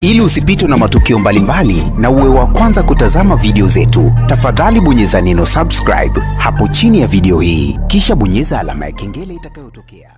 Ili usipitwe na matukio mbalimbali na uwe wa kwanza kutazama video zetu, tafadhali bonyeza neno subscribe hapo chini ya video hii, kisha bonyeza alama ya kengele itakayotokea.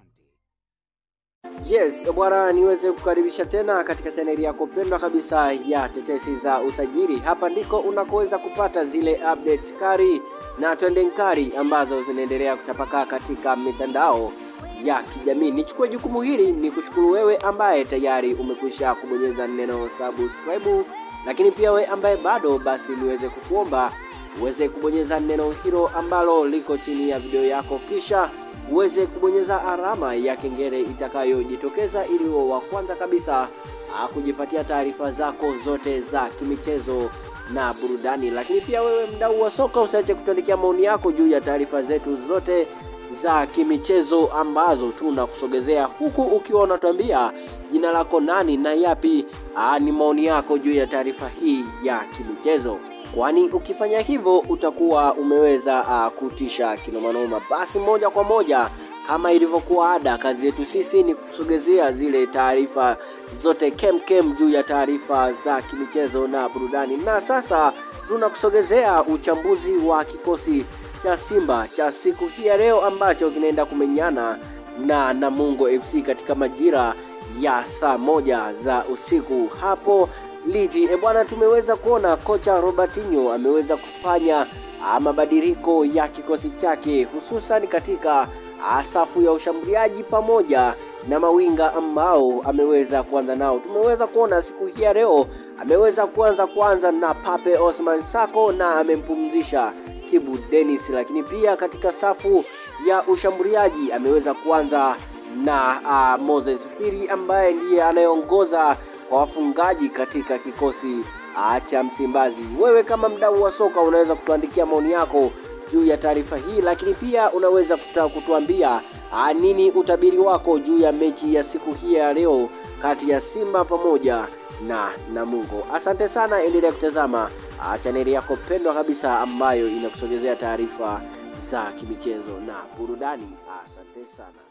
Yes, bwana, niweze kukaribisha tena katika chaneli yako pendwa kabisa ya tetesi za usajili. Hapa ndiko unakoweza kupata zile updates kari na trending kari ambazo zinaendelea kutapakaa katika mitandao ya kijamii. Nichukue jukumu hili ni kushukuru wewe ambaye tayari umekwisha kubonyeza neno subscribe, lakini pia wewe ambaye bado, basi niweze kukuomba uweze kubonyeza neno hilo ambalo liko chini ya video yako, kisha uweze kubonyeza alama ya kengele itakayojitokeza ili uwe wa kwanza kabisa ah, kujipatia taarifa zako zote za kimichezo na burudani. Lakini pia wewe mdau wa soka, usiache kutuandikia maoni yako juu ya taarifa zetu zote za kimichezo ambazo tunakusogezea huku, ukiwa unatuambia jina lako nani na yapi aa, ni maoni yako juu ya taarifa hii ya kimichezo, kwani ukifanya hivyo utakuwa umeweza uh, kutisha kinomanoma. Basi moja kwa moja kama ilivyokuwa ada, kazi yetu sisi ni kusogezea zile taarifa zote kemkem juu ya taarifa za kimichezo na burudani, na sasa tunakusogezea uchambuzi wa kikosi cha Simba cha siku hii ya leo ambacho kinaenda kumenyana na Namungo FC katika majira ya saa moja za usiku hapo Liti. E bwana, tumeweza kuona kocha Robertinho ameweza kufanya ah, mabadiliko ya kikosi chake hususan katika ah, safu ya ushambuliaji pamoja na mawinga ambao ameweza kuanza nao. Tumeweza kuona siku hii ya leo ameweza kuanza kwanza na Pape Osman Sako na amempumzisha Kibu Dennis, lakini pia katika safu ya ushambuliaji ameweza kuanza na uh, Moses Firi ambaye ndiye anayeongoza kwa wafungaji katika kikosi uh, cha Msimbazi. Wewe kama mdau wa soka unaweza kutuandikia maoni yako juu ya taarifa hii, lakini pia unaweza kuta kutuambia uh, nini utabiri wako juu ya mechi ya siku hii ya leo kati ya Simba pamoja na Namungo. Asante sana, endelea kutazama uh, chaneli yako pendwa kabisa ambayo inakusogezea taarifa za kimichezo na burudani. Asante sana.